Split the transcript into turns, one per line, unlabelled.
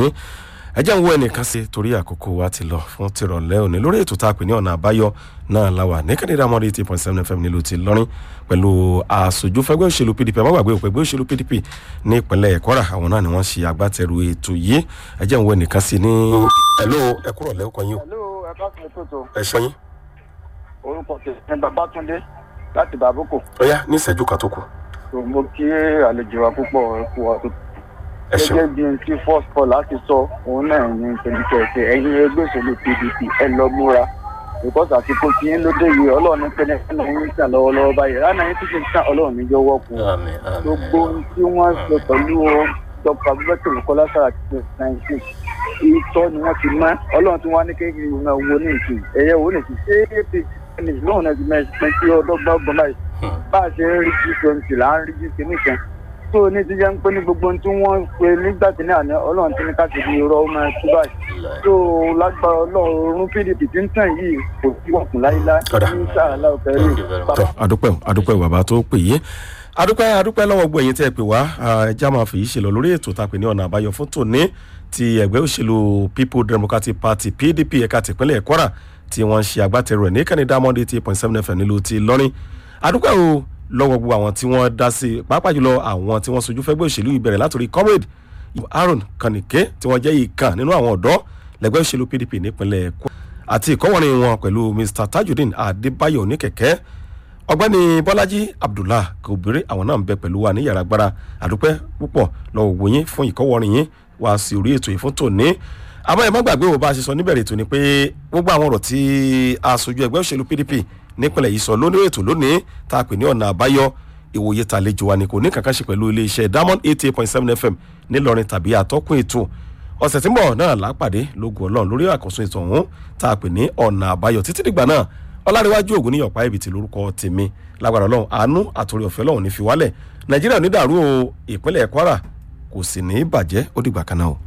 yín ẹ jẹ́ ń wo ẹnìkan sí torí àkókò wa ti lọ fún tìrọ̀lẹ́ òní lórí ètò tá a pè ní ọ̀nà àbáyọ náà láwà ní kẹ́ndé dámọ́dé eighty point seven fm nílùú ti lọ́rin pẹ̀lú àṣojú fẹ́gbẹ́ òṣèlú pdp àmọ́ gbàgbé òpẹ́gbẹ́ òṣèlú pdp ní ìpínlẹ̀ kwara àwọn náà ni wọ́n ṣe agbátẹrù ètò yìí ẹ jẹ́ ń wo ẹnìkan sí ní. ẹ̀ló ẹ kúrọ̀ lẹ́kọ̀ọ́ yín o
Hello, ẹ bá fún mi tó tó.
ẹ ṣọ́ yín
Orúkọ tèmi ni Babátúndé láti Bàbúkò.
ó yá ní ìṣẹ́jú kan tó kù
So, Mo kí àlejò wa púpọ̀ kú wa tó.
ẹ ṣeun
Gẹ́gẹ́ bí n tí first call láti sọ, òun náà ní tẹ̀lifẹ̀ẹ́sẹ̀ ẹ̀yin ẹgbẹ́ òṣèlú PDP ẹ lọ múra. Because àsìkò tí yín lóde yìí ọlọ́run ní pẹ́ẹ́nẹ́ ẹ̀nà yín tàn lọ́wọ́lọ́wọ́ báyìí. Rárá yín tún ti ń tàn ọlọ́run ní jọ wọ́pọ̀.
àmì àmì
Gbogbo ohun tí wọ́n ṣe pẹ̀lú Dr. Abubakar Bukola Saraki nineteen ìtọ́ ni wọ́n ti mọ́ ọlọ́run tí wọ́n á ní kékeré ìwọ̀n wo ní ìsìn ẹ̀yẹ wo ní ìsìn ṣé apc ní lóun náà ti mẹ́sìn tí ọdọ́gbọ́n gbọ́n báyìí bá a ṣe ń rí g twenty là ń rí g kìíní kan tó ní ti jẹ́ ń pé ní gbogbo ohun tí wọ́n ń pe nígbà tí ní àná ọlọ́run ti ní káàkiri irọ́ ọmọ ẹ̀kú báyìí tó lágbára ọlọ́run pdp tí ń tàn yìí kò sí wọ̀kùn láíláí
Kódà.
ní sàrànlá ọ̀fẹ́ rí
tọ adúpẹ́ o adúpẹ́ o bàbá tó pè yé adúpẹ́ adúpẹ́ lọ́wọ́ gbọ́ ẹ̀yin tẹ́ ẹ pè wá ẹja máa fèyí ṣe lọ lórí ètò tá a pè ní ọ̀nà àbáyọ fún tòní ti ẹgbẹ́ òṣèlú people democratic party pdp ẹ̀ka tìpínlẹ̀ kwara tí wọ́n ń ṣe agbátẹrù ẹ̀ ní kẹ́ni diamond eighty point seven fm nílùú ti lọ́rin adúpẹ́ o lọ́wọ́ gbogbo àwọn tí wọ́n dá sí i pàápàá jùlọ àwọn tí wọ́n sojú fẹ́gbẹ́ òṣèlú ìbẹ̀rẹ̀ látòrí comrade aaron kanike tí wọ́n jẹ́ ìkan nínú àwọn ọ̀dọ́ lẹ́gbẹ́ òṣèlú pdp nípínlẹ̀ kwara àti ìkọ́wọ́rin wọn pẹ̀lú mr tajudeen adébáyọ̀ oníkẹ̀kẹ́ ọgbẹ́ni bọ́lájí abdullah kòbèrè àwọn náà ń bẹ pẹ̀lú wa ní yàrá agbára àdúpẹ́ púpọ̀ lọ́wọ́ wò yín fún ìkọ́wọ́rin yín wá sí orí ètò yìí fún tòní àmọ́ ẹ má gbàgbé wo bá a ṣe sọ níbẹ̀rẹ̀ ètò ni pé gbogbo àwọn ọ̀rọ̀ tí aṣojú ẹgbẹ́ òṣèlú pdp nípìnlẹ̀ yìí sọ lónìí ètò lónìí tá a pè ní ọ̀nà àbáyọ ìwòye tàlejò wa ni kò ní kankan ṣe pẹ̀lú iléeṣẹ́ diamond eighty eight point seven fm nílọrin tàbí àtọ́kùn ètò ọ̀sẹ̀ tí ń bọ̀ náà lápàdé lógun ọlọ́run lórí àkóso ètò ọ̀hún tá a pè ní ọ̀nà àbáyọ títí dìgbà náà ọlárẹ̀wájú ògùn ní ọ̀pá ibi tí lórúkọ tèmi lágbára ọlọ́run àánú àtòrí ọ̀fẹ́ ọlọ́run ní fi wálẹ̀ nàìjíríà ò ní dàrú o ìpínlẹ̀ kwara kò sì ní bàjẹ́ ó dìgbà kan náà o.